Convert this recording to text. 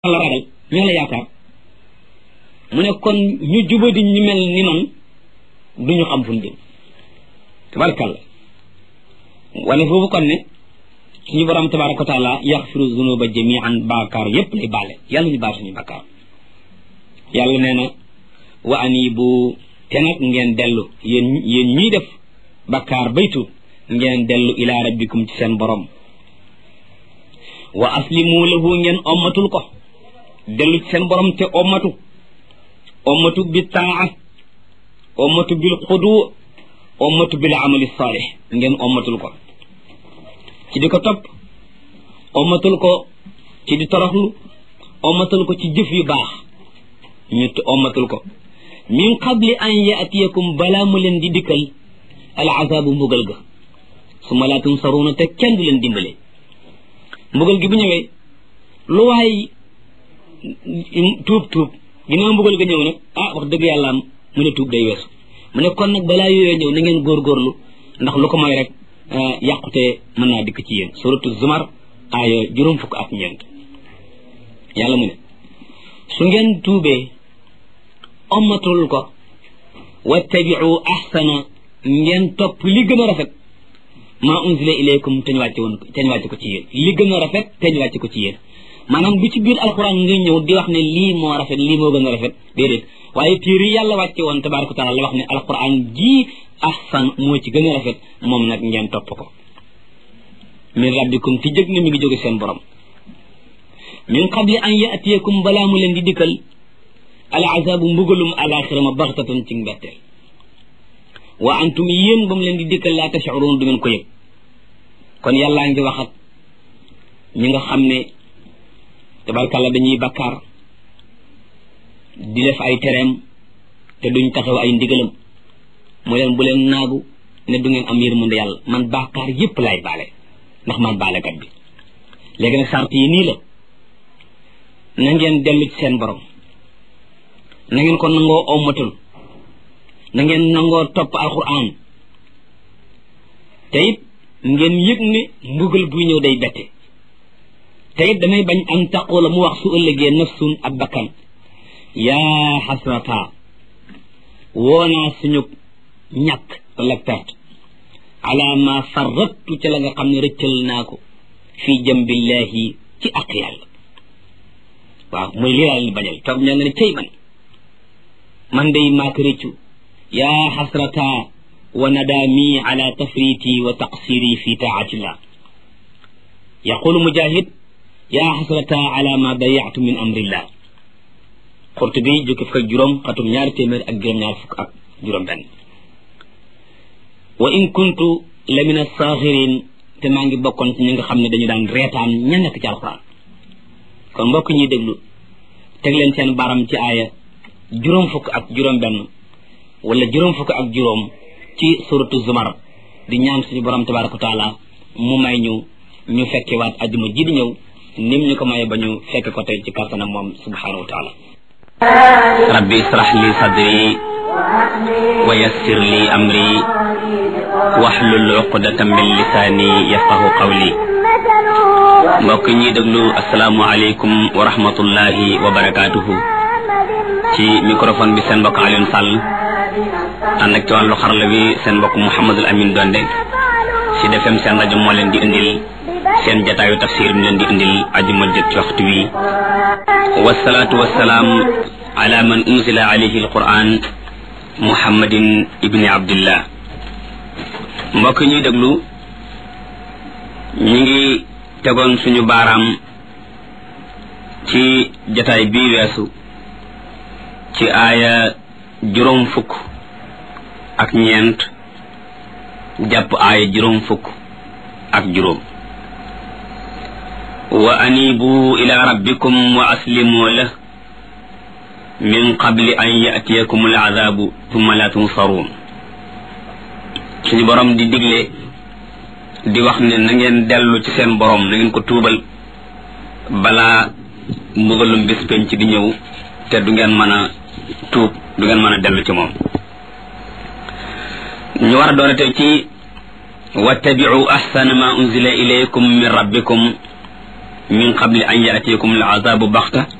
la ragal ñoo la yaakaar mu ne kon ñu jubadi ñu mel ni man du ñu xam fu ñu jëm tabarakàlla wane foofu kon ne suñu borom tabaraka wa taala yaxfiru zunuba jamian baakaar yépp lay baale yàlla ñu baal suñu bakkaar yàlla nee na wa anibu te nag ngeen dellu yéen yéen ñiy def bakkaar baytu ngeen dellu ila rabbikum ci seen borom wa aslimu lahu ngeen ommatul ko dellu ci seen borom te ommatu ommatu bi taa ommatu bil xudu ommatu bil amali saalih ngeen ommatul ko ci di ko topp ommatul ko ci di toroxlu ommatul ko ci jëf yu baax ñu ommatul ko min qabli an yaatiyakum balaa mu leen di dikkal al azaabu mbugal ga su ma laa tunsaruuna te kenn du leen dimbale mbugal gi bu ñëwee lu waay tuub tuub ginnaaw mbugal ga ñëw nag ah wax dëgg yàlla am mu ne tuub day weesu mu ne kon nag balaa yooyee ñëw na ngeen góorgóorlu ndax lu ko mooy rek yàqute mën naa dikk ci yéen suratu zumar aaya juróom fukk ak ñeent yàlla mu ne su ngeen tuubee ommatul ko wattabiu ahsana ngeen topp li gën a rafet maa unzila ilaykum te ñu wàcce woon te ñu wàcce ko ci yéen li gën a rafet te ñu wàcce ko ci yéen maanaam bu ci biir alxuraan nga ñëw di wax ne lii moo rafet lii moo gën a rafet déedéet waaye téere yi yàlla wàcce woon tabaraka taala la wax ne alxuraan jii ahsan moo ci gën a rafet moom nag ngeen topp ko min rabbikum ti jëg na mi ngi jóge seen borom min qabli an yaatiyakum balaa mu leen di dikkal al azabu mbugalum alaxira ma baxtatan ci mbetteel wa antum yéen ba mu leen di dikkal laa tashcuruun du ngeen ko yëg kon yàllaa ngi wax ak ñi nga xam ne tabarkàlla dañuy bakkaar di def ay tereem te duñ taxaw ay ndigalam mu leen bu leen naagu ne du ngeen am yërmande yàlla man bakkaar yépp laay baale ndax man baalekat bi léegi nag sart yi nii la na ngeen dellu ci seen borom na ngeen ko nangoo ommatul na ngeen nangoo topp alquran te it ngeen yëg ne mbugal buy ñëw day bette te it damay bañ am taqoo la mu wax su ëllëgee nafsun ab bakkan yaa xasrata woonaa suñu ñàkk wala perte ala ma farrattu ca la nga xam ne rëccal naa ko fii jambillahi ci ak yàlla waaw muy lii daal di bañal toog ñoo nga ne cey man man day maa ko rëccu yaa xasrata wa nadaami ala tafriti wa taqsiri fi taatillah yaqulu mujahid yaa xasrata ala ma dayatu min amrillah Qurtubi jukki fukk ak juróom xatum ñaari téeméer ak juróom-ñaar fukk ak juróom benn wa in kuntu la min asaaxirin te maa ngi bokkoon ci ñi nga xam ne dañu daan reetaan ña nekk ci alxuraan kon mbokk ñuy déglu teg leen seen baram ci aaya juróom fukk ak juróom benn wala juróom fukk ak juróom ci suratu zumar di ñaan suñu borom tabaraka wa taala mu may ñu ñu fekke waat ajuma ji di ñëw nim ñu ko maye ba ñu fekke ko tey ci kàttanam moom subhanahu wa taala rabbi israh li sadri wa yassir li amri wahlul uqdatan min lisaani yafqahu qawli mbokk ñuy déglu asalaamu aleykum wa rahmatullahi wa barakaatuhu ci microphone bi seen mbokk Alioune Sall ànd ak ci wàllu xarala bi seen mbokk Mouhamadul Amin Donde ci defem seen rajo moo leen di indil seen jataayu tafsir mi leen di indil ajuma jët ci waxtu wi wasalaatu wasalaam ala man unzila alayhi alquran muhammadin ibni abdillah mbokk ñuy déglu ñu ngi tegoon suñu baaraam ci jataay bii weesu ci aaya juróom fukk ak ñeent jàpp aaya juróom fukk ak juróom wa anibu ila rabbikum wa aslimu lah min qabli an yatiyakum al azabu thumma la tunsaruun suñu borom di digle di wax ne na ngeen dellu ci seen borom na ngeen ko tuubal balaa mbugalum bis penc di ñëw te du ngeen mën a tuub du ngeen mën a dellu ci moom ñu war a doon tey ci wattabiu ahsana ma unzila ilaykum min rabbikum min qabli an yaatikum al azabu baxta